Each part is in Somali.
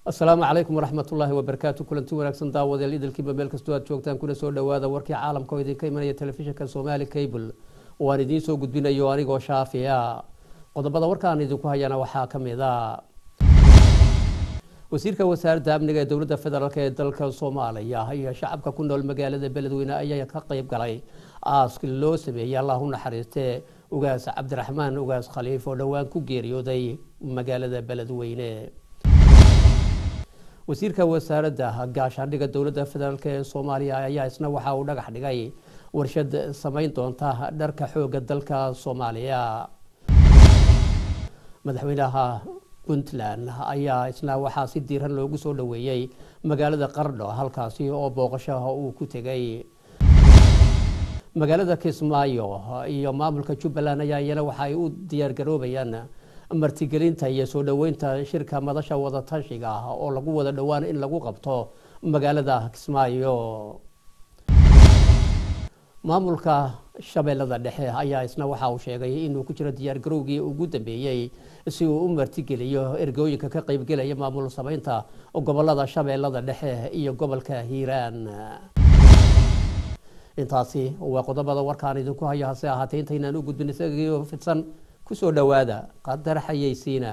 asalaamu calaykum waraxmatullaahi wabarakaatu kulanti wanaagsan daawadayaal idilkiiba meel kastoo aad joogtaan kuna soo dhowaada warkii caalamka oo idinka imanaya telefishinka somaali cable oo aan idiin soo gudbinayo anigoo shaafiya qodobada warkaan idinku hayana waxaa ka mid a wasiirka wasaaradda amniga ee dowladda federaalk ee dalka soomaaliya iyo shacabka ku nool magaalada beledweyne ayaa ka qeyb galay aask loo sameeyey allah u naxariiste ugaas cabdiraxmaan ugaas khaliif oo dhowaan ku geeriyooday magaalada beledweyne wasiirka wasaaradda gaashaandhigga dowladda federaalk ee soomaaliya ayaa isna waxa uu dhagax dhigay warshad samayn doonta dharka xooga dalka soomaaliya madaxweynaha puntland ayaa isna waxaa si diiran loogu soo dhoweeyey magaalada qardho halkaasi oo booqashaha uu ku tegay magaalada kismaayo iyo maamulka jubbaland ayaa iyana waxa ay u diyaargaroobayaan martigelinta iyo soo dhoweynta shirka madasha wadatashiga oo lagu wada dhowaan in lagu qabto magaalada kismaayo maamulka shabeellada dhexe ayaa isna waxa uu sheegay inuu ku jiro diyaargarowgii ugu dambeeyey si uu u martigeliyo ergooyinka ka qeybgelaya maamul sameynta gobolada shabeellada dhexe iyo gobolka hiiraan intaasi waa qodobada warkaan idinku hayo hase ahaatee intaynaan u gudbin isagio fidsan kusoo dhowaada qadar xayeysiina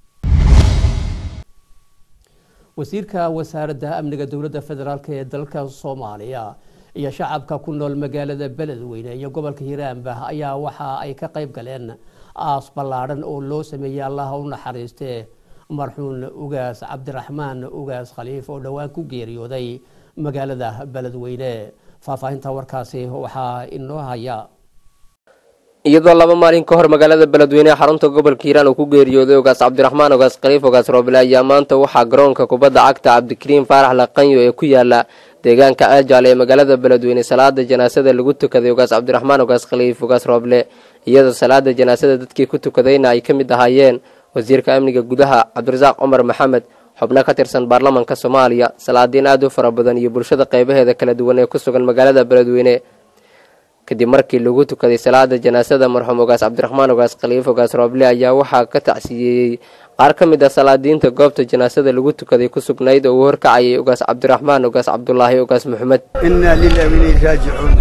wasiirka wasaaradda amniga dowladda federaalk ee dalka soomaaliya iyo shacabka ku nool magaalada beledweyne iyo gobolka hiiraanba ayaa waxa ay ka qeyb galeen aas ballaadhan oo loo sameeyey allaha u naxariiste marxuun ugaas cabdiraxmaan ugaas khaliif oo dhowaan ku geeriyooday magaalada beledweyne faahfaahinta warkaasi waxaa inoo haya iyadoo laba maalin ka hor magaalada beledweyne xarunta gobolka hiiraan uu ku geeriyooday ogaas cabdiraxmaan ogaas khaliif ogaas roobile ayaa maanta waxaa garoonka kubadda cagta cabdikariim faarax laqanyo ee ku yaala deegaanka aajaal ee magaalada beledweyne salaada janaasada lagu tukaday ogaas cabdiraxmaan ogaas khaliif ogaas rooble iyadoo salaada janaasada dadkii ku tukadayna ay ka mid ahaayeen wasiirka amniga gudaha cabdirasaaq cumar maxamed xubno ka tirsan baarlamanka soomaaliya salaadiin aad u fara badan iyo bulshada qeybaheeda kala duwan ee ku sugan magaalada beledweyne kadib markii lagu tukaday salaada janaasada marxuum ogaas cabdiraxmaan ogaas khaliif ogaas rooble ayaa waxaa ka tacsiyeeyey qaar ka mid ah salaadiinta goobta janaasada lagu tukaday ku sugnayd oo uu horkacayay ogaas cabdiraxmaan ogaas cabdulaahi ogaas maxamed inaa lilah inay raajicuun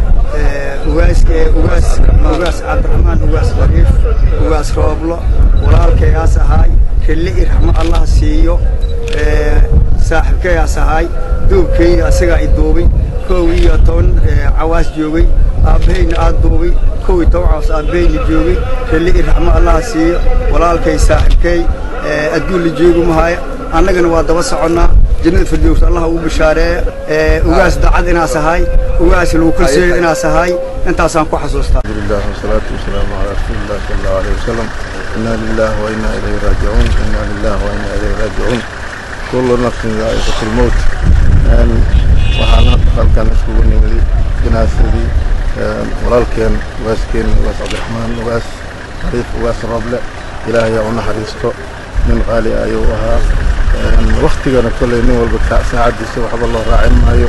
ugaas cabdiraxmaan ugaas khaliif ugaas rooblo walaalkayaas ahaay rille i raxmo allah siiyo saaxiibkayaas ahaay duubkayna asagaa i duubay kow iyo toban cawaas joogay aabbahayna aad duubay kow iyo toban cawaas aabbahayna joogay rille i raxmo allah siiyo walaalkay saaxiibkay adduun la joogu mahaaya annagana waa daba soconnaa jannada firdows allah ugu bishaareeya ugaas dacad inaas ahaay ugaas lagu kalseeyo inaas ahaay intaasaan ku xasuustaa alhamdulillah wasalaatu wasalaamu calaa rasuulillah sala allahu alayhi wasalam inaa lilah wa inaa ilayhi raajicuun inaa lilah wa inaa ilayhi raajicuun kullu nafsin daa'iqatu lmowt waxaan halkan iskugu nimidi jinaasadii walaalkeen ugaaskeen ugaas cabdiraxmaan ugaas khaliif ugaas roble ilaahay aa u naxariisto nin qaali ayuu ahaa waktigana kolley nin walba saacaddiisa waxba loo raacin maayo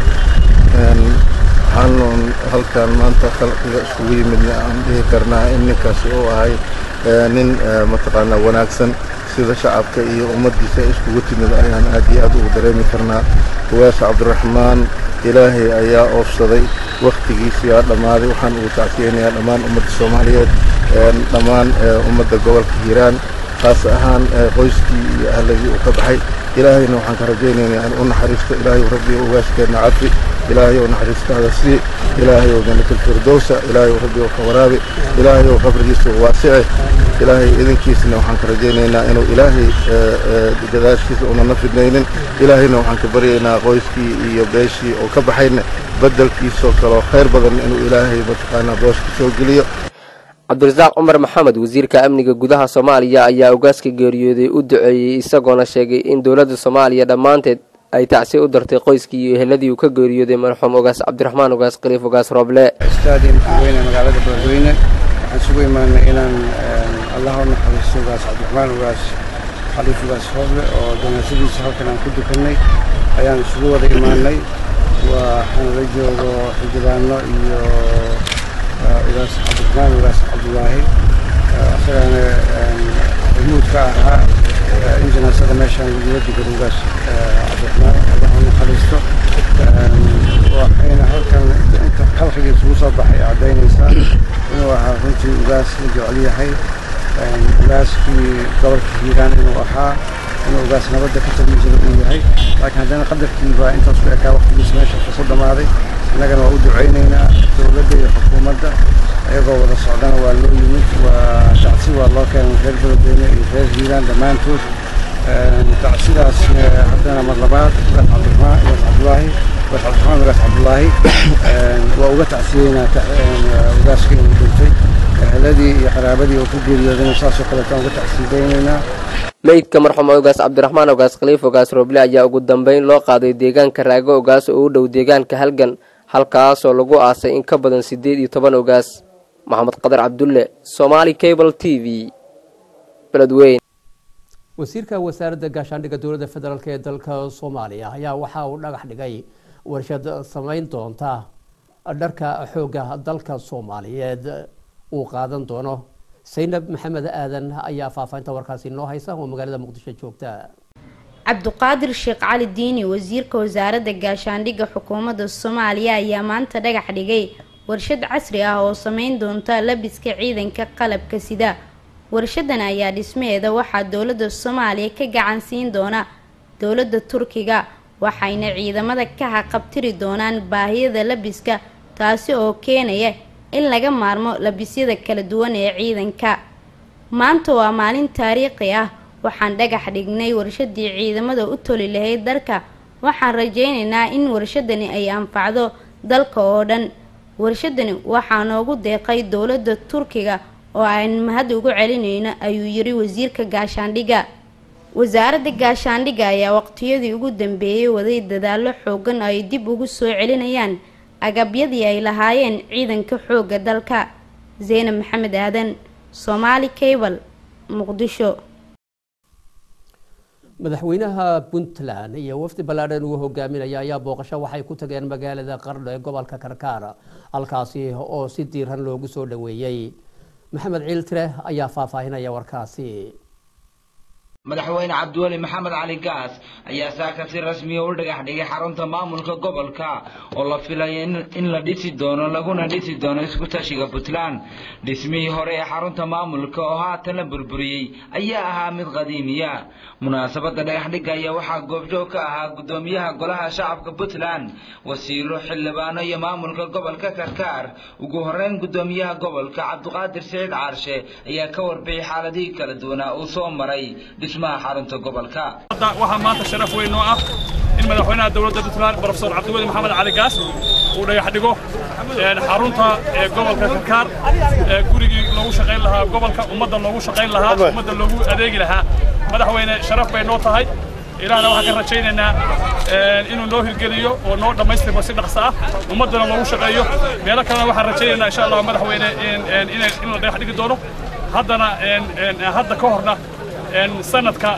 waxaan halkan maanta khalqiga isugu yimidna aan dhihi karnaa in ninkaasi uu ahay nin mataqaanaa wanaagsan sida shacabka iyo ummaddiisa iskugu timid ayaan aad iyo aad ugu dareemi karnaa ugaas cabdiraxmaan ilaahay ayaa oofsaday wakhtigiisiyaa dhammaaday waxaan ugu tacsiyeynayaa dhammaan ummadda soomaaliyeed dhammaan ummadda gobolka hiiraan khaas ahaan qoyskii iyo ahladii uu ka baxay ilaahayna waxaan ka rajaynaynaa in u naxariisto ilaahay rabbi ugaashkeenna cadfi ilaahay ou naxariistaada sii ilaahay ou janatulfirdowsa ilaahay rabbi ou ka waraabi ilaahay ou qabrigiisa u waasice ilaahay idinkiisna waxaan ka rajaynaynaa inuu ilaahay gadaashiisa unana fidnaynin ilaahayna waxaan ka baryaynaa qoyskii iyo beeshii oo ka baxayna beddelkiisoo kaleo khayr badan inuu ilaahay mataqaanaa booska soo geliyo cabdirasaaq cumar maxamed wasiirka amniga gudaha soomaaliya ayaa ogaaska geeriyooday u duceeyey isagoona sheegay in dowladda soomaaliya dhammaanteed ay tacsi u dartay qoyskii iyo eheladii uu ka geeriyooday marxuum ogaas cabdiraxmaan ogaas khaliif ogaas rooble staadium weyne magaalada beledweyne waxaan isugu imaanay inaan allah u naxariisto ogaas cabdiraxmaan ogaas khaliif ogaas rooble oo janaasadiisa halkan aan ku dukanay ayaan isugu wada imaanay waxaana la joogo xildhibaano iyo ugaas cabdiraxmaan ugaas cabdulaahi isagana hormuud ka ahaa in janaasada meeshaan lagula dugado ugaas cabdiraxmaan allah u naxariisto waxayna halkan inta khalqiga isugu soo baxay caddaynaysaa inuu ahaa runtii ugaas la jecel yahay ugaaskii gobolka hiiraan inuu ahaa inuu ugaas nabadda ka talin jira uu yahay laakiin haddana qadarkiibaa intaas ku ekaa waqtigiisa meesha ku dhammaaday innagana waa u ducaynaynaa dowladda iyo xukuumadda ayagoo wada socdana waa loo yimid waa tacsi waa loo keenay reer beledweyne iyo reer hiiraan dhammaantood tacsidaas haddana mar labaad ugaas cabdiraxmaan ugaas cabdulaahi ugaas cabdiraxmaan ugaas cabdulaahi waa uga tacsiyeynaa ugaaska inuu dhintay eheladii iyo qaraabadii oo ku geeriyoodayna saasoo kaleeto aan uga tacsiyadaynaynaa meydka marxuum ogaas cabdiraxmaan ogaas khaliif ogaas rooble ayaa ugu dambeyn loo qaaday deegaanka raago ogaas oo u dhow deegaanka halgan halkaasoo lagu aasay in ka badan siddeed iyo toban ogaas maxamed qadar cabdulle somaali cable t v beledweyn wasiirka wasaaradda gaashaandhigga dowladda federaalk ee dalka soomaaliya ayaa waxa uu dhagax dhigay warshad samayn doonta dharka xoogga dalka soomaaliyeed uu qaadan doono saynab maxamed aadan ayaa faahfaahinta warkaasi noo haysa oo magaalada muqdisho joogta cabduqaadir sheekh cali diini wasiirka wasaaradda gaashaandhigga xukuumadda soomaaliya ayaa maanta dhagax dhigay warshad casri ah oo sameyn doonta labiska ciidanka qalabka sida warshadan ayaa dhismaheeda waxaa dowladda soomaaliya ka gacan siin doona dowladda turkiga waxayna ciidamada ka haqabtiri doonaan baahiyada labiska taasi oo keenaya in laga maarmo labisyada kala duwan ee ciidanka maanta waa maalin taariikhi ah waxaan dhagax dhignay warshadii ciidamada u toli lahayd dalka waxaan rajaynaynaa in warshadani ay anfacdo dalka oo dhan warshadani waxaa noogu deeqay dowladda turkiga oo aan mahad ugu celinayno ayuu yiri wasiirka gaashaandhigga wasaaradda gaashaandhigga ayaa waqtiyadii ugu dambeeyay waday dadaallo xoogan oo ay dib ugu soo celinayaan agabyadii ay lahaayeen ciidanka xoogga dalka zaynab maxamed aadan soomaali cable muqdisho madaxweynaha puntland iyo wafdi ballaadhan uu hogaaminaya ayaa booqasho waxay ku tageen magaalada qardho ee gobolka karkaar halkaasi oo si diiran loogu soo dhoweeyey maxamed ciiltire ayaa faahfaahinaya warkaasi madaxweyne cabdiweli maxamed cali gaas ayaa saaka si rasmiya u dhagax dhigay xarunta maamulka gobolka oo la filaya in la dhisi doono laguna dhisi doono isku tashiga puntland dhismihii hore ee xarunta maamulka oo haatan la burburiyey ayaa ahaa mid qadiimiya munaasabadda dhagaxdhigga ayaa waxaa goobjoog ka ahaa guddoomiyaha golaha shacabka puntland wasiiro xildhibaano iyo maamulka gobolka karkaar ugu horeyn guddoomiyaha gobolka cabdiqaadir siciid caarshe ayaa ka warbixiyay xaaladihii kala duwanaa uu soo maray waxaa maanta sharaf weyn noo ah in madaxweynaha dowladda puntland brofesor cabdiweli maxamed cali gaas uu dhagax dhigo xarunta gobolka karkaar gurigii loogu shaqayn lahaa gobolka ummadda loogu shaqayn lahaa ummadda loogu adeegi lahaa madaxweyne sharaf bay noo tahay ilaahna waxaan ka rajaynaynaa inuu noo hirgeliyo oo noo dhammaystirmo si dhaqso ah ummaddana loogu shaqeeyo meelo kalena waxaan rajaynaynaa insha allah madaxweyne in la dhagax dhigi doono haddana hadda ka horna sanadka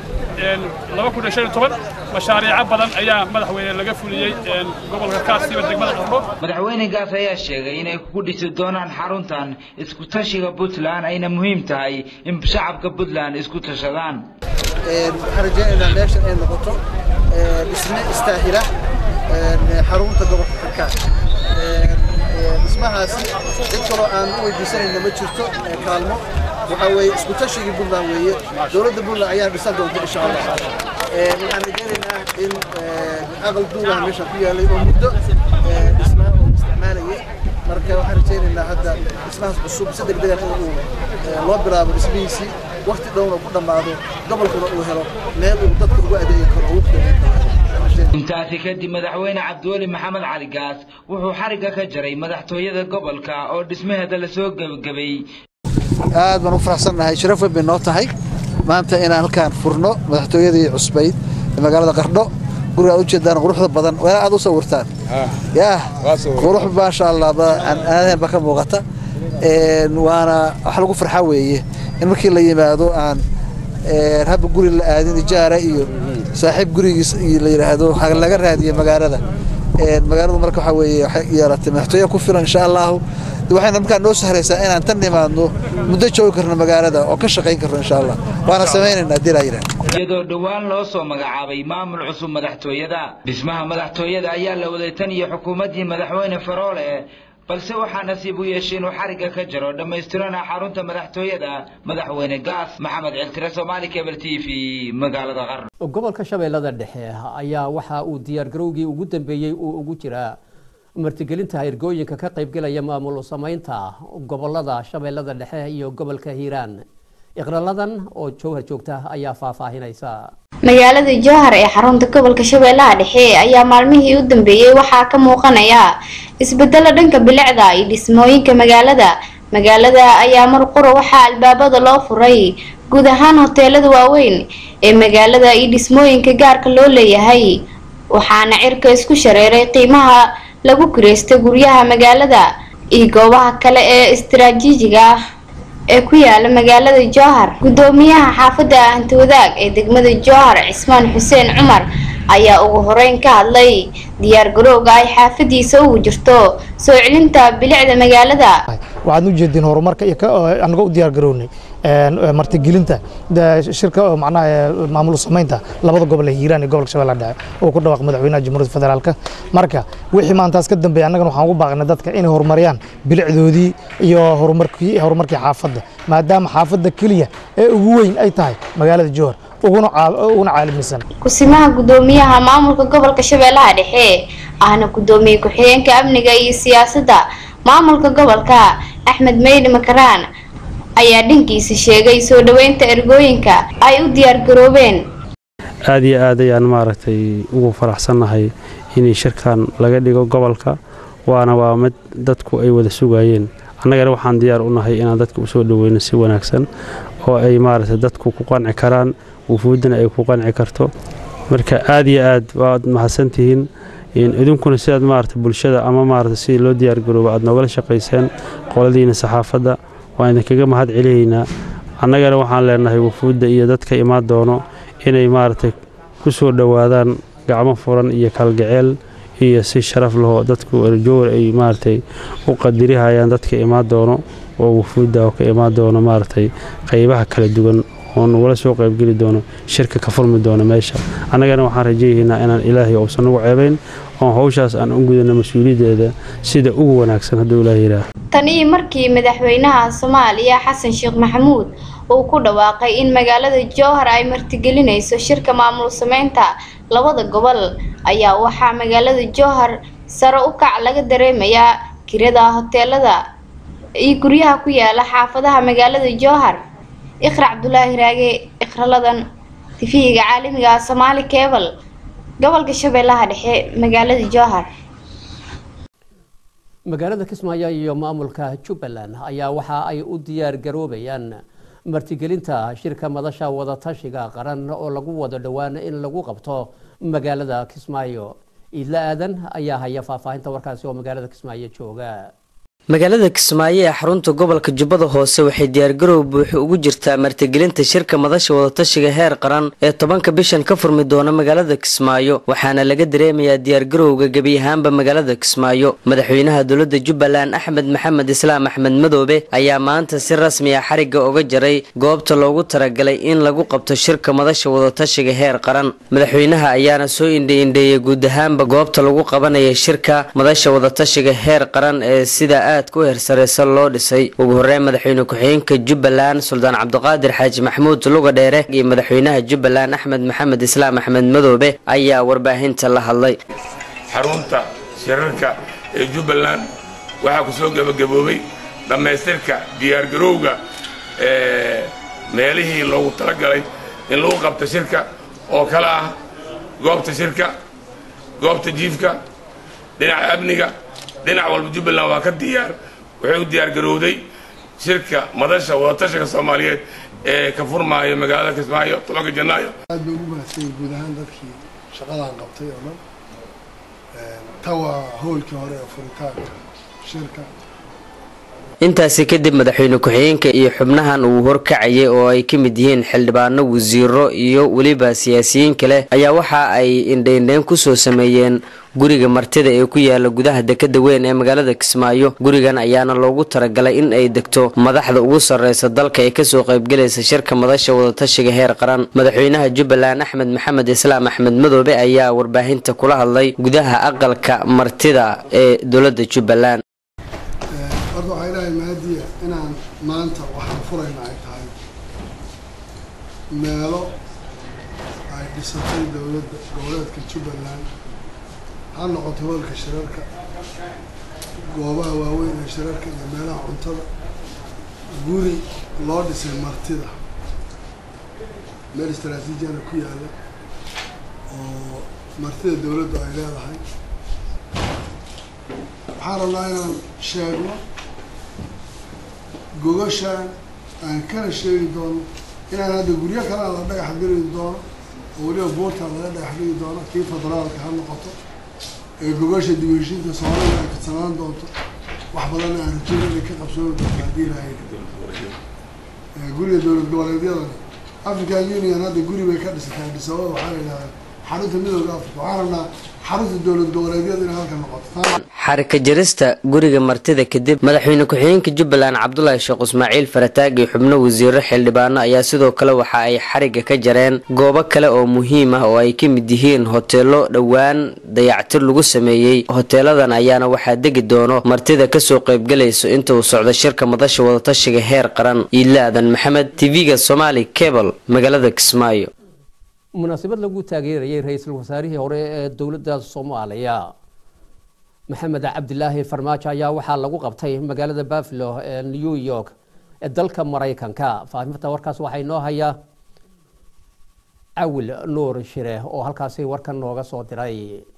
mashaariico badan ayaa madaxweyne laga fuliyey gobolka kaasiba degmada qardho madaxweyne gaas ayaa sheegay inay ku dhisi doonaan xaruntan isku tashiga puntland ayna muhiim tahay in shacabka puntland isku tashadaan waxaan rajaynaynaa meeshan ay noqoto dhisme istaahila xarunta gobolka karkaar dhismahaasi cid kaloo aan u weydiisanayna ma jirto kaalmo waxaa weeye isku tashigii puntland weeye dowladda puntland ayaa dhisan doonta insha allah waxaan rajaynaynaa in aqal duulaha meesha ku yaalay oo muddo dhismaa oo isticmaalayay marka waxaan rajaynaynaa hadda dhismahaas cusub si degdegan in uu loo bilaabo dhismihiisii wakti dhowna ku dhammaado gobolkuna uu helo meel uu dadka ugu adeegi karo oo ugu qiimeyn karo intaasi kadib madaxweyne cabdiweli maxamed cali gaas wuxuu xarigga ka jaray madaxtooyada gobolka oo dhismaheeda lasoo gebagabeeyey aad baan u faraxsannahay sharaf weyn bay noo tahay maanta inaan halkaan furno madaxtooyadii cusbayd ee magaalada qardho guriga aad ujeedaan quruxda badan waa aad u sawirtaan yaah qurux maasha allah aadeen baa ka muuqata waana wax lagu farxa weeye in markii la yimaado aan habba guri la aadin ijaara iyo saaxiib gurigiis la yidhaahdo laga raadiyo magaalada magaaladu marka waxaa weeye waxay yeelatay madaxtooye ku filan insha allahu waxayna markaa noo sahraysaa inaan tan nimaadno muddo joogi karno magaalada oo ka shaqayn karno insha allah waana samaynaynaa dilaa yidhaah iyadoo dhowaan loo soo magacaabay maamul cusub madaxtooyada dhismaha madaxtooyada ayaa la waday tan iyo xukuumaddii madaxweyne faroole balse waxaa nasiib u yeeshay inuu xarigga ka jaro dhammaystirana xarunta madaxtooyada madaxweyne gaas maxamed ciltire soomaali cable t v magaalada qarn gobolka shabeellada dhexe ayaa waxa uu diyaargarowgii ugu dambeeyey uu ugu jiraa martigelinta ergooyinka ka qaybgelaya maamul samaynta gobolada shabeellada dhexe iyo gobolka hiiraan iqraladan oo jowhar joogta ayaa faahfaahinaysa magaalada jowhar ee xarunta gobolka shabeellaha dhexe ayaa maalmihii u dambeeyey waxaa ka muuqanaya isbedelo dhanka bilicda iyo dhismooyinka magaalada magaalada ayaa mar qura waxaa albaabada loo furay guud ahaan hoteelada waaweyn ee magaalada iyo dhismooyinka gaarka loo leeyahay waxaana cirka isku shareeray qiimaha lagu kireysta guryaha magaalada iyo goobaha kale ee istaraatiijiga ah ee ku yaala magaalada jowhar gudoomiyaha xaafadda hantawadaag ee degmada jowhar cismaan xuseen cumar ayaa ugu horeyn ka hadlay diyaar garowga ay xaafadiisa ugu jirto soo celinta bilicda magaalada waxaad u jeediin horumarka iyo anagoo u diyaar garownay martigelinta shirka macnaha maamul samaynta labada gobol ee hiiraan iyo gobolka shabeellaha dhexe oo ku dhawaaq madaxweynaha jamhuuriyadda federaalka marka wixii maantaas ka dambeeya annagana waxaan ugu baaqnay dadka inay horumariyaan bilicdoodii iyo horumarkii horumarkii xaafadda maadaama xaafadda keliya ee ugu weyn ay tahay magaalada jowhar uguna caalamisan kusimaha gudoomiyaha maamulka gobolka shabeellaha dhexe ahna gudoomiye ku-xigeenka amniga iyo siyaasadda maamulka gobolka axmed meydi makaraan ayaa dhankiisa sheegay soo dhoweynta ergooyinka ay u diyaar garoobeen aad iyo aad ayaan maaragtay ugu faraxsannahay in shirkan laga dhigo gobolka waana waa mid dadku ay wada sugayeen annagana waxaan diyaar u nahay inaan dadka usoo dhoweyno si wanaagsan oo ay maaragtay dadku ku qanci karaan wufuuddana ay ku qanci karto marka aad iyo aad waad mahadsantihiin idinkuna sidaad maaragtay bulshada ama maaragtay sidii loo diyaargarooba aad noogala shaqayseen qoladiina saxaafadda waan idinkaga mahad celiyaynaa annagana waxaan leenahay wufuudda iyo dadka imaan doono inay maaragtay ku soo dhowaadaan gacmo furan iyo kalgaceel iyo si sharaf laho dadku erjowar ay maaragtay u qadirihayaan dadka imaan doono oo wufuudda oo ka imaan doono maaragtay qaybaha kala duwan oo nagula soo qaybgeli doono shirka ka furmi doono meesha annagana waxaan rajayaynaa inaan ilaahay uusan ugu ceebayn oo hawshaas aan u gudano mas-uuliyaddeeda sida ugu wanaagsan hadduu ilaah yidhaah tan iyo markii madaxweynaha soomaaliya xasan sheekh maxamuud uu ku dhawaaqay in magaalada jowhar ay martigelinayso shirka maamul sameynta labada gobol ayaa waxaa magaalada jowhar sare u kac laga dareemayaa kirada hoteelada iyo guryaha ku yaala xaafadaha magaalada jowhar iqra cabdulaahi raage iqraladan tifihiga caalamiga ah soomaali cebal gobolka shabeellaha dhexe magaalada jowhar magaalada kismaayo iyo maamulka jubbaland ayaa waxa ay u diyaar garoobayaan martigelinta shirka madasha wadatashiga qaran oo lagu wado dhowaan in lagu qabto magaalada kismaayo iidla aadan ayaa haya faahfaahinta warkaasi oo magaalada kismaayo jooga magaalada kismaayo ee xarunta gobolka jubbada hoose waxay diyaargarow buuxi ugu jirtaa martigelinta shirka madasha wadatashiga heer qaran ee tobanka bishan ka furmi doona magaalada kismaayo waxaana laga dareemayaa diyaargarowga gebi ahaanba magaalada kismaayo madaxweynaha dowladda jubbaland axmed maxamed islaam axmed madoobe ayaa maanta si rasmi ah xarigga uga jaray goobta loogu talagalay in lagu qabto shirka madasha wadatashiga heer qaran madaxweynaha ayaana soo indhe-indheeyay guud ahaanba goobta lagu qabanaya shirka madasha wadatashiga heer qaran ee sida aadka u hersareysa loo dhisay ugu horeyn madaxweyne ku-xigeenka jubbaland suldaan cabdiqaadir xaaji maxamuud luga dheere iyo madaxweynaha jubbaland axmed maxamed islaam axmed madoobe ayaa warbaahinta la hadlay xarunta shirarka ee jubbaland waxaa ku soo gebagaboobay dhammaystirka diyaargarowga meelihii loogu talagalay in lagu qabto shirka oo kale ah goobta shirka goobta jiifka dhinaca amniga dhinac walba jubbaland waa ka diyaar waxay u diyaar garowday shirka madasha wadatashiga soomaaliyeed ee ka furmaaya magaalada kismaayo tobanka janaayo aad bay ugu mahadsanyihin guud ahaan dadkii shaqadan qabtay oo dhan ta waa howlkii hore ee furitaanka shirka intaasi kadib madaxweyne ku-xigeenka iyo xubnahan uu horkacayay oo ay ka mid yihiin xildhibaano wasiiro iyo weliba siyaasiyiin kale ayaa waxa ay indheindheyn kusoo sameeyeen guriga martida ee ku yaala gudaha dekada weyn ee magaalada kismaayo gurigan ayaana loogu talagalay in ay degto madaxda ugu sarreysa dalka ee kasoo qaybgalaysa shirka madasha wadatashiga heer qaran madaxweynaha jubbaland axmed maxamed islaam axmed madoobe ayaa warbaahinta kula hadlay gudaha aqalka martida ee dowlada jubbaland horta waxaa ilaahay mahadiya inaan maanta waxaan furayna ay tahay meelo ay dhisatay dowladda goboleedka jubbaland ha noqoto hoolka shirarka goobaha waaweyn ee shirarka iyo meelaha cuntada guri loo dhisay martida meel istaraatiijiyana ku yaalla oo martida dowladdu ay leedahay waxaan rabnaa inaan sheegno gogashaan aan kana sheegi doono inaan hadda guryo kalena la dhagax geli doono oo weliba buurtaan laga dhagax dhigi doono kii federaalka ha noqoto ee gogasha dib u heshiinta soomaalida ay kadsanaan doonto wax badanna aan rajayno inay ka qabsoomi doonto haddii ilahay guriga dowlad goboleedyadana african union hadda guri bay ka dhisatay Addis Ababa waxaa la yidhahdaa xarunta midooda africa waxaan rabnaa xarunta dowlad goboleedyada inay halka noqoto xarika jarista guriga martida kadib madaxweyne ku-xigeenka jubbaland cabdulaahi sheekh ismaaciil farataag iyo xubno wasiiro xildhibaano ayaa sidoo kale waxa ay xariga ka jareen goobo kale oo muhiim ah oo ay ka mid yihiin hoteelo dhowaan dayactir lagu sameeyey hoteeladan ayaana waxaa degi doono martida kasoo qaybgalayso inta uu socdo shirka madasha wadatashiga heer qaran iidle aadan maxamed tv-ga somaali cable magaalada kismaayo munaasabad lagu taageerayay ra-iisul wasaarihii hore ee dowladda soomaaliya maxamed cabdilaahi farmaajo ayaa waxaa lagu qabtay magaalada buffalo ee new york ee dalka maraykanka faafinta warkaas waxaa inoo haya cawil nuur shire oo halkaasi warkan nooga soo diray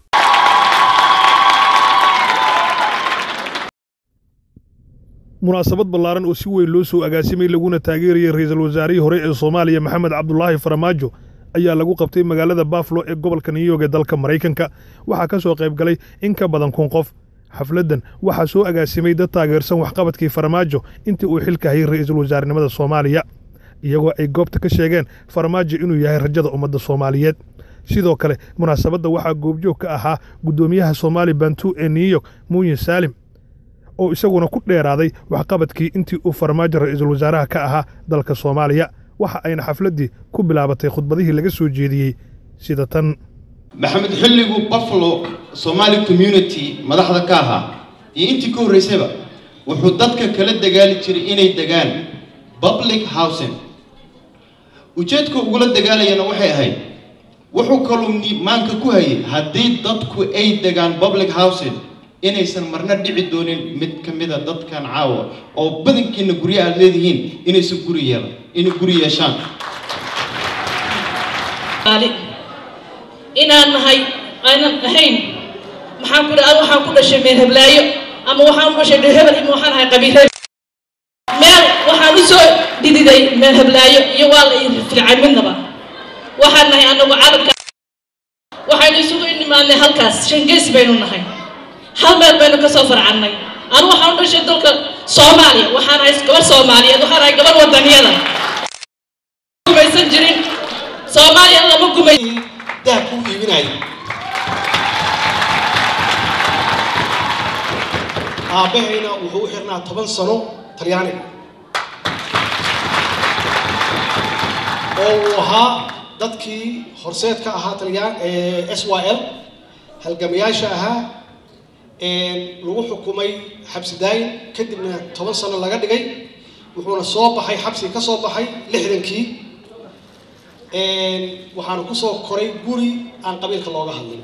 munaasabad ballaaran oo si weyn loo soo agaasimay laguna taageerayay ra-iisul wasaarihii hore ee soomaaliya maxamed cabdulaahi farmaajo ayaa lagu qabtay magaalada buffalo ee gobolka new york ee dalka maraykanka waxaa ka soo qayb galay in ka badan kun qof xafladdan waxaa soo agaasimay dad taageersan waxqabadkii farmaajo intii uu xilka hayay ra-iisul wasaarnimada soomaaliya iyagoo ay goobta ka sheegeen farmaajo inuu yahay rajada ummadda soomaaliyeed sidoo kale munaasabadda waxaa goobjoog ka ahaa guddoomiyaha soomaali bantu ee new york muuyin saalim oo isaguna ku dheeraaday waxqabadkii intii uu farmaajo ra-iisul wasaaraha ka ahaa dalka soomaaliya waxa ayna xafladdii ku bilaabatay khudbadihii laga soo jeediyey sida tan maxamed xilligu buffalo somaali community madaxda ka ahaa iyo intii ka horraysayba wuxuu dadka kala dagaali jiray inay degaan public housing ujeedka ugula dagaalayana waxay ahayd wuxuu kaluu maanka ku hayay haddii dadku ay degaan public housing inaysan marna dhici doonin mid ka mida dadkan caawa oo badankiina guryo aad leedihiin inaysan guri yeelan inay guri yeeshaan inaan nahay aanan ahayn maxaan ku dhaha waxaan ku dhashay meel heblaayo ama waxaan u dhashay dhehebel ima waxaan ahay qabiil hebel meel waxaan u soo dhididay meel heblaayo iyo waa la fircay midnaba waxaan nahay anagu calamka waxaynu isugu inimaanay halkaas shangeys baynu nahay hal meel baynu ka soo farcannay anu waxaan u dhashay dalka soomaaliya waxaan ahay gabar soomaaliyeed waxaan ahay gabar wadaniyada gumaysan jirin soomaaliya lama gumay dahab kuu iibinaya aabbahayna wuxuu u xirnaa toban sano talyaaniga oo uu ahaa dadkii horseedka ahaa talyaan s y l halgamayaasha ahaa lagu xukumay xabsi daayin kadibna toban sano laga dhigay wuxuuna soo baxay xabsi ka soo baxay lixdankii waxaana ku soo koray guri aan qabiilka looga hadlin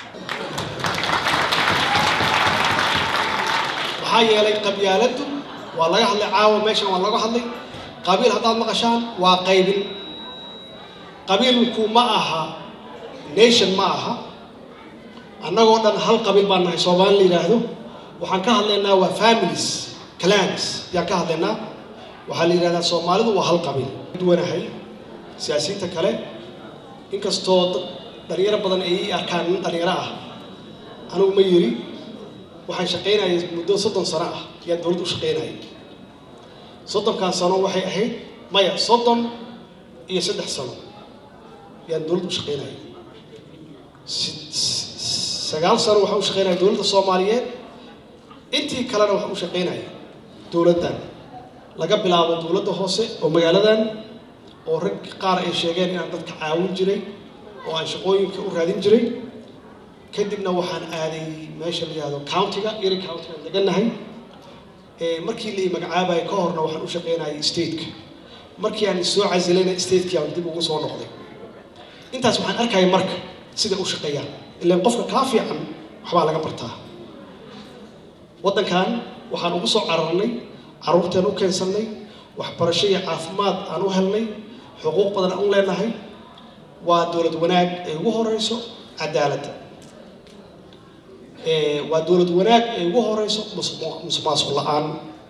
maxaa yeelay qabyaaladdu waa laga hadlay caawa meeshan waa laga hadlay qabiil haddaad maqashaan waa qaybin qabiilku ma aha nation ma aha annagoo dhan hal qabiil baan nahay soomaali la yidhaahdo waxaan ka hadlaynaa waa families clans ayaan ka hadlaynaa waxaa la yidhahdaa soomaalidu waa hal qabiil duwanahay siyaasiyiinta kale inkastoo dhalinyaro badan ay ii arkaan nin dhalinyaro ah anigu ma yiri waxaan shaqaynayay muddo soddon sano ah ayaan dowladda u shaqaynayay soddonkan sano waxay ahayd maya soddon iyo saddex sano ayaan dowladda u shaqaynayay sagaal sano waxaa u shaqaynaya dowladda soomaaliyeed intii kalena waxaa u shaqaynaya dowladdan laga bilaabo dowladda hoose oo magaaladan oo rag qaar ay sheegeen inaan dadka caawin jiray oo aan shaqooyinka u raadin jiray kadibna waxaan aaday meesha la yihahdo countiga iri countiga aan deganahay markii la ii magacaabayay ka horna waxaan u shaqaynayay stateka markii aan soo casilayna stateki aan dib ugu soo noqday intaas waxaan arkaya marka sida u shaqeeyaan ilaan qofka kaa fiican waxbaa laga bartaa waddankan waxaan ugu soo cararnay carruurteen u keensannay waxbarasho iyo caafimaad aan u helnay xuquuq badan aan u leenahay waa dowlad wanaag ay ugu horeyso cadaaladda waa dowlad wanaag ay ugu horeyso musuqmaasuq la-aan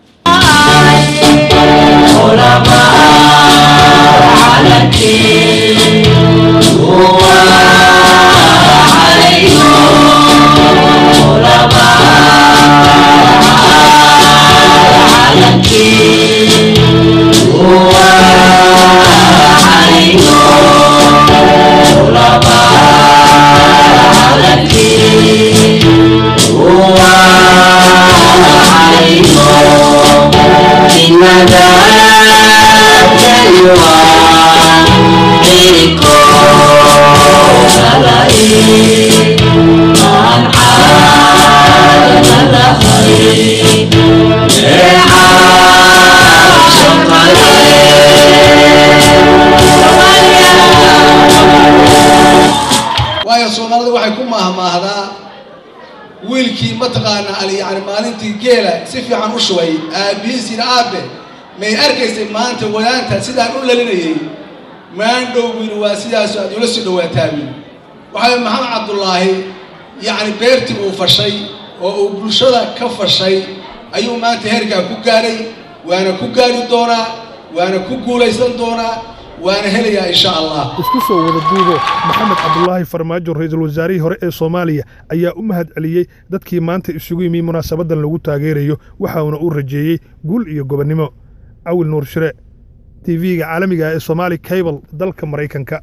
waayo soomaalida waxay ku maahmaahdaa wiilkii mataqaanaa ali yani maalintii geela si fiican u shubay aabbihiisiina aabe may arkaysay maanta wadaanta sidaan u lalinayay maandhow wiil waa sidaasu aad ula soo dhawaataa wiil waxaa maxamed cabdulaahi yacni beertii uu fashay oo uu bulshada ka fashay ayuu maanta heerkaa ku gaadhay waana ku gaari doonaa waana ku guulaysan doonaa waana helayaa insha allah isku soo wada duubo maxamed cabdulaahi farmaajo ra-iisul wasaarihii hore ee soomaaliya ayaa u mahad celiyey dadkii maanta isugu yimi munaasabadan lagu taageerayo waxauna uu rajeeyey guul iyo gobonnimo cawil nuur shire tv-ga caalamiga ee somaali cable dalka maraykanka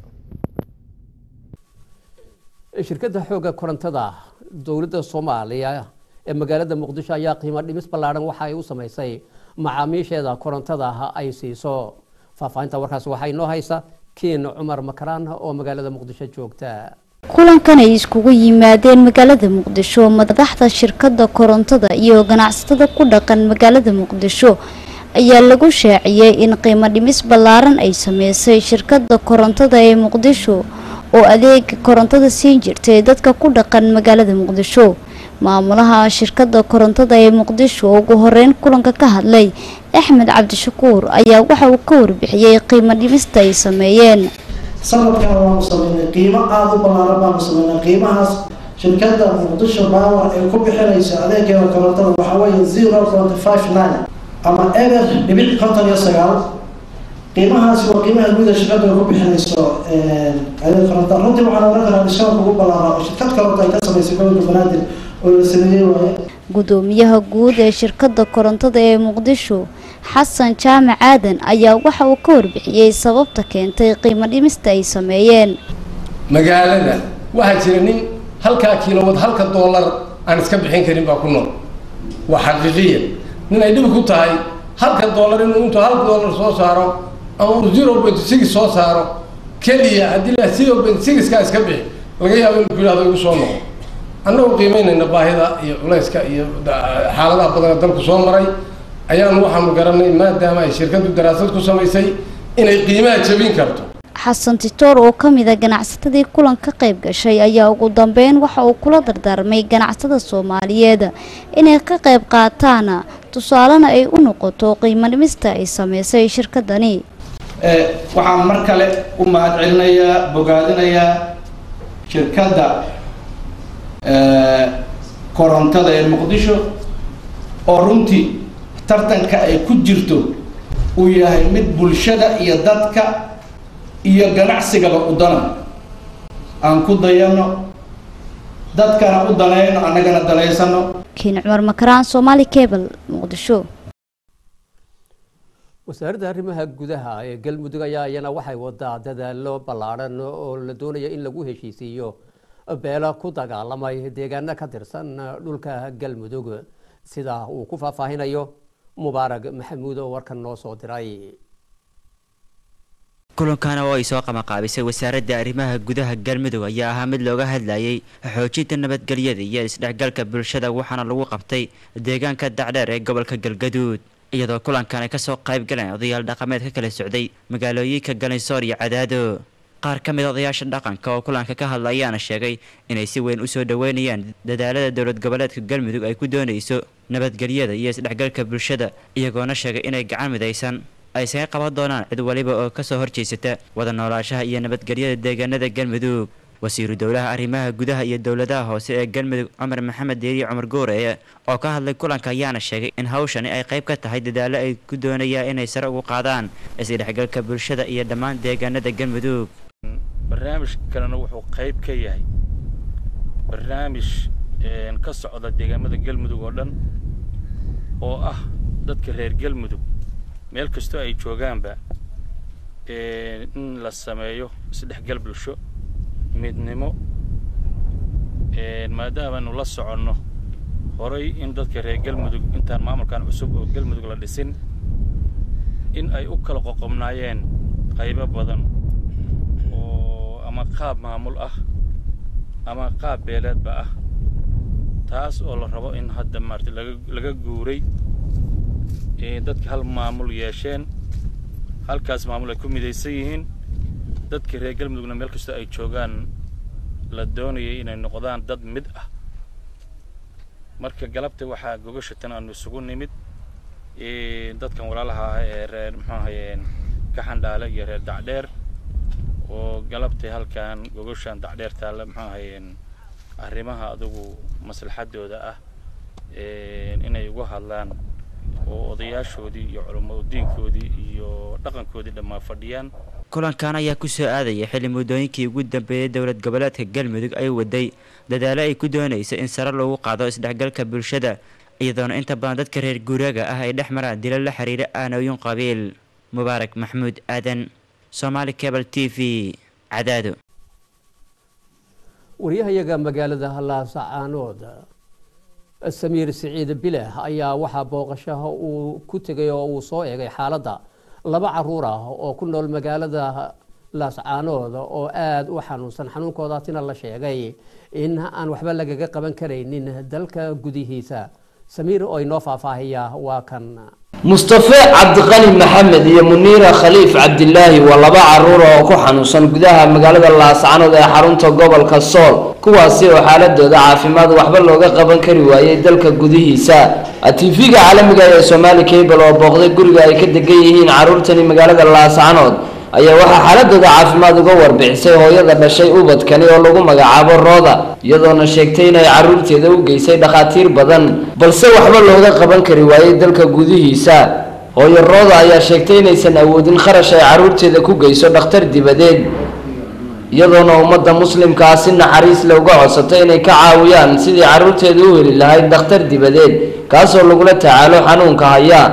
shirkadda xoogga korontada dowladda soomaaliya ee magaalada muqdisho ayaa qiimo dhimis ballaadhan waxa ay u samaysay macaamiisheeda korontada ay siiso faahfaahinta warkaas waxaa inoo haysa kiin cumar makaraan oo magaalada muqdisho joogta kulankan ay iskugu yimaadeen magaalada muqdisho madaxda shirkadda korontada iyo ganacsatada ku dhaqan magaalada muqdisho ayaa lagu shaaciyey in qiimo dhimis ballaaran ay sameysay shirkadda korontada ee muqdisho oo adeega korontada siin jirtay dadka ku dhaqan magaalada muqdisho maamulaha shirkadda korontada ee muqdisho oo ugu horeyn kulanka ka hadlay axmed cabdishakuur ayaa waxa uu ka warbixiyey qiimo dhimista ay sameeyeen sanadkan waanu sameynay qiimo aada u ballaaran baanu sameynay qiimahaas shirkadda muqdisho power ay ku bixinayso adeegeeda korontada waxaa weeye zero point five nine ama eber dhibic konton iyo sagaal qiimahaasi waa qiimaha guud ee shirkadda ay ku bixinayso adeeg korontada runtii waxaan oran karaa dishaanka ugu ballaaran oo shirkad koronto ay ka samaysay gobolka banaadir oo la sameeyey waaye gudoomiyaha guud ee shirkadda korontada ee muqdisho xasan jaamac aadan ayaa waxa uu ka warbixiyey sababta keentay qiimo dhimista ay sameeyeen magaalada waxaa jira nin halkaa kiilowad halka doolar aan iska bixin karin baa ku nool waa xaqiiqiya nin ay dhib ku tahay halka doolar inuu intuu hal doolar soo saaro ama uu zero point six soo saaro keliya haddii la zero point sixkaa iska bixi laga yaabo inuu ku yidhahdo igu soo noqo annagoo qiimeynayna baahida iyo culayska iyo xaaladaha badan ee dalku soo maray ayaanu waxaanu garanay maadaama ay shirkaddu daraasad ku samaysay inay qiimaha jabin karto xasan titoor oo ka mid a ganacsatadii kulan ka qayb gashay ayaa ugu dambeyn waxa uu kula dardaarmay ganacsatada soomaaliyeed inay ka qayb qaataan tusaalena ay u noqoto qiimo dhimista ay sameysay shirkadani waxaan mar kale u mahad celinayaa bogaadinayaa shirkadda korontada ee muqdisho oo runtii tartanka ay ku jirto uu yahay mid bulshada iyo dadka iyo ganacsigaba u dana aan ku dayano dadkana u danayno annagana danaysano kiin cumar makaraan soomaali cable muqdisho wasaaradda arrimaha gudaha ee galmudug ayaa iyana waxay wadaa dadaalo ballaadhan oo la doonaya in lagu heshiisiiyo beelo ku dagaalamay deegaano ka tirsan dhulka galmudug sida uu ku faahfaahinayo mubaarag maxamuud oo warkan noo soo diray kulankan oo ay soo qamaqaabisay wasaaradda arrimaha gudaha galmudug ayaa ahaa mid looga hadlayay xoojinta nabadgelyada iyo isdhexgalka bulshada waxaana lagu qabtay deegaanka dacdheer ee gobolka galgaduud iyadoo kulankan ay kasoo qayb galeen odayaal dhaqameed ka kala socday magaalooyinka galinsoor iyo cadaado qaar ka mid odayaasha dhaqanka oo kulanka ka hadla ayaana sheegay inay si weyn usoo dhaweynayaan dadaalada dowlad goboleedka galmudug ay ku doonayso nabadgelyada iyo isdhexgalka bulshada iyagoona sheegay inay gacan midaysan ay isaga qaban doonaan cid waliba oo kasoo horjeysata wada noolaashaha iyo nabadgelyada deegaanada galmudug wasiiru dowlaha arrimaha gudaha iyo dowladaha hoose ee galmudug cumar maxamed deeriye cumar gooreye oo ka hadlay kulanka ayaana sheegay in hawshani ay qayb ka tahay dadaalo ay ku doonayaan inay sare ugu qaadaan isdhexgalka bulshada iyo dhammaan deegaanada galmudug barnaamij kalena wuxuu qayb ka yahay barnaamij ka socda deegaamada galmudug oo dhan oo ah dadka reer galmudug meel kastoo ay joogaanba in la sameeyo isdhexgal bulsho midnimo maadaamaanu la soconno horay in dadka reer galmudug intaan maamulkan cusub oo galmudug la dhisin in ay u kala qoqobnaayeen qaybo badan oo ama qaab maamul ah ama qaab beeleedba ah taas oo la rabo in hadda maarata laga laga guuray dadka hal maamul yeesheen halkaas maamul ay ku midaysan yihiin dadka reer galmudugna meel kastoo ay joogaan la doonayay inay noqdaan dad mid ah marka galabta waxaa gogasha tan aanu isugu nimid dadkan walaalaha ah ee reer muxuu ahayeen kaxandhaale iyo reer dacdheer oo galabtay halkan gogashan dacdheer taalla muxuu ahayeen arrimaha adugu maslaxadooda ah inay uga hadlaan oo odayaashoodii iyo culamo diinkoodii iyo dhaqankoodii dhammaa fadhiyaan kulankan ayaa ku soo aadaya xilli muddooyinkii ugu dambeeyey dowlad goboleedka galmudug ay waday dadaalo ay ku doonayso in sare loogu qaado isdhexgalka bulshada iyadoona inta badan dadka reer guuraaga ah ay dhex maraan dilo la xiriira aanooyin qabiil mubaarak maxamuud aadan somaali cable t v cadaado waryahayaga magaalada laasacaanood samiir siciid bileh ayaa waxaa booqashaha uu ku tegay oo uu soo eegay xaaladda laba caruur ah oo ku nool magaalada laascaanood oo aada u xanuunsan xanuunkoodaasina la sheegay in aan waxba lagaga qaban karaynin dalka gudihiisa samiir oo inoo faahfaahiya waa kan mustafe cabdiqani maxamed iyo muniira khaliif cabdilaahi waa laba caruur oo ku xanuunsan gudaha magaalada laascanood ee xarunta gobolka sool kuwaasi oo xaaladooda caafimaad waxba looga qaban kari waayey dalka gudihiisa tv-ga caalamiga ee somaali cable oo booqday guriga ay ka degan yihiin caruurtani magaalada laascanood ayaa waxaa xaaladooda caafimaad uga warbixisay hooyada dhashay ubadkani oo lagu magacaabo rooda iyadoona sheegtay inay caruurteeda u geysay dhakhaatiir badan balse waxba looga qaban kari waayey dalka gudihiisa hooyo rooda ayaa sheegtay inaysan awoodin kharash ay caruurteeda ku geyso dhakhtar dibadeed iyadoona ummadda muslimkaa si naxariis le uga codsatay inay ka caawiyaan sidii caruurteeda u heli lahayd dhakhtar dibadeed kaasoo lagula tacaalo xanuunka haya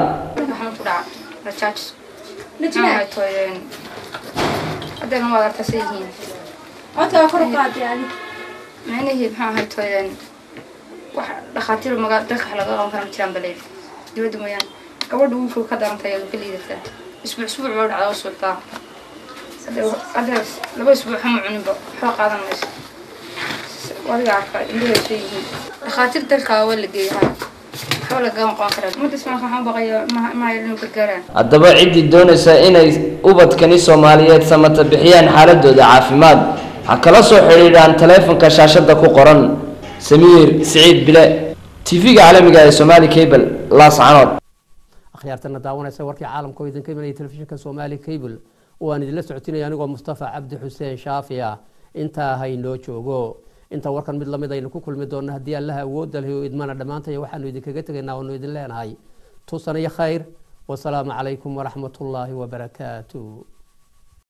haddana waad arkaasa yihiin codkaa kor u qaaday adi micnihii maxaa ahay tooyeen wax dhakhaatiir magaa dalka wax laga qaban kara ma jiraan baleed dibadda mooyaan gabadha wiilku ka darantay adu ka liidataa isbuuc isbuuc baa dhacda u suultaa hadda laba isbuuc hama cuninba waxba qaadan mayso wadiga arka indhahay soo yihiin dhakhaatiir dalka waa la geeyahaa waxba lagaama qaban karaa ummadda islaamka waxaan baqaya maaya inuu gargaaraan haddaba ciddii doonaysa inay ubadkani soomaaliyeed samata bixiyaan xaaladooda caafimaad ha kala soo xidhiidhaan taleefanka shaashada ku qoran samiir siciid bile tv-ga caalamiga ee somaali cable laascanood akhyaartana daawanaysa warkii caalamka oo idinka imanaya telefishinka somaali cable oo aan idinla socotinaya anigoo mustafa cabdi xuseen shaafi ah intaa haynoo joogo inta warkan mid lamid aynu ku kulmi doonno haddii allaha awoodda leh oo idmana dhammaantaya waxaanu idinkaga tegaynaa waanu idin leenahay tusan iyo khayr wasalaamu calaykum waraxmat ullaahi wabarakaatu